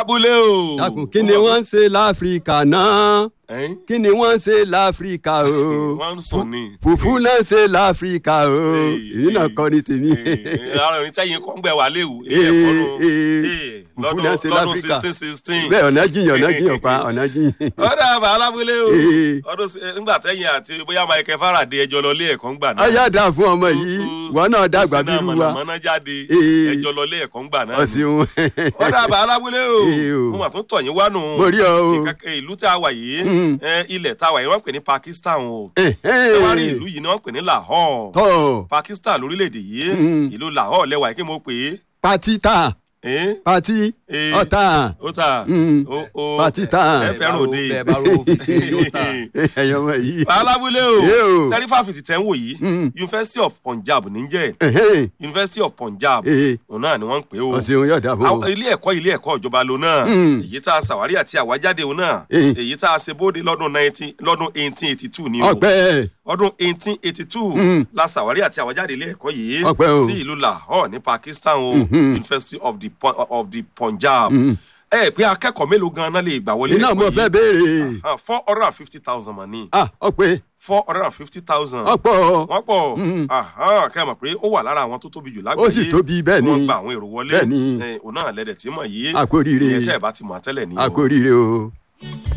lábúlé o. dákun kí ni wọ́n ń ṣe láfíríkà náà Ẹ̀n? kí ni wọ́n ń ṣe láfíríkà o wọ́n ń sùn ni. fùfú náà ń ṣe láfíríkà o èyí náà kọ́ ni tèmi. ara òní tẹ́yìn kọ́ ń gbẹ wà léwu. Ee, ee, fùfú náà ń ṣe lọ́dún láfíríkà sixteen sixteen. bẹ́ẹ̀ ọ̀nà jiyàn ọ̀nà jiyàn pa ọ̀nà jiyàn. ọ̀dà àbá alábúlé o. Ee. ọdún sí- nígbà tẹ́yìn àti bóyá Michael Faraday ẹjọ́ lọ lé ẹ̀kọ́ ń gbà náà. ọyá dà fún ọmọ yìí wọn náà dàgbà bí irú wa mọ̀nàmọ́ná jáde Ee. ẹjọ́ lọ lé ẹ̀kọ́ ń gbà náà. ọ̀sìn ọ̀dà àbá alábúlé Ee o. o. mo mà tún tọ̀ yín wá nù. mo rí ọ o. Ìkàkẹ́ ìlú tí a wà yìí Mm. ẹ, ilẹ̀ tá a wà yìí wọ́n pè ní Pakistan o. ẹ wá rí ìlú yìí ni wọ́n pè ní Lahore. tọ́ Pakistan lórílẹ̀‐èdè yìí Mm. ìlú Lahore lẹ́wà yìí kí mo pè é. pati ta ẹ́ pati Ee. ọ̀tá ó ta Mm. ó ó Pati ta. ẹ fẹ́ràn òde bẹ́ẹ̀ bá ro òfin yóò ta. ẹ̀yọ́ ọmọ yìí. alábúlé Yé o o. sẹ́rífà fìtì tẹ́ ń wò yìí Mm. University of Punjab níjẹ́ Ẹ̀hẹ́n. University of Punjab Ee. òun náà ni wọ́n ń pè ó ọ̀sìn yóò dà fún Àwọn ọ. ilé ẹ̀kọ́ ilé ẹ̀kọ́ ìjọba lo náà Mm. èyí tá a ṣàwárí àti àwájáde òun náà Eh. èyí tá a ṣe bóde lọ́dún nineteen lọ́dún eighteen eighty two ni o ọpẹ́ ọdún eighteen eighty two Mm. la ṣàwárí àti àwájáde ilé ẹ̀kọ́ yìí Ọpẹ́ o. sí ìlú Lahore ní Pakistan o Mhm. University of the Pu- of the Punjab Mm. ẹ pé akẹ́kọ̀ọ́ mélòó gan-an lè gbà wọlé iná mo fẹ́ béèrè. four hundred and fifty thousand mọ̀ ní ah ọpẹ́ four hundred and fifty thousand ọ̀pọ̀ wọ́n pọ̀ Mm. kẹ́ ẹ mọ̀ pé ó wà lára àwọn tó tóbi jù lágbàáyé ó sì tóbi bẹ́ẹ̀ tí wọ́n ni gba àwọn èrò wọlé Bẹ́ẹ̀ ni. ẹ, òun náà lẹ́dẹ̀ tí mọ̀ yìí Àkóríire. ìyẹn tẹ́ ẹ bá ti mọ̀ tẹ́lẹ̀ ní o. àkóríire o.